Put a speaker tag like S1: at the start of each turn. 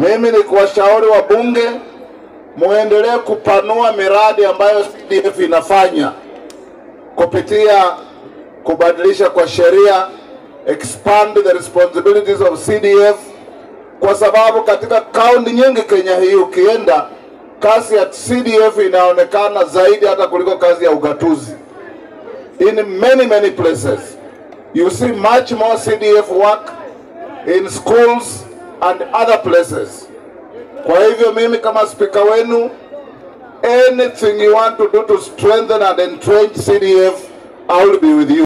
S1: Mimi ni kuwashauri wabunge muendelee kupanua miradi ambayo CDF inafanya kupitia kubadilisha kwa sheria, expand the responsibilities of CDF, kwa sababu katika kaunti nyingi Kenya hii ukienda, kazi ya CDF inaonekana zaidi hata kuliko kazi ya ugatuzi. In many many places you see much more CDF work in schools and other places. Kwa hivyo mimi kama spika wenu, anything you want to do to strengthen and entrench CDF, I will be with you.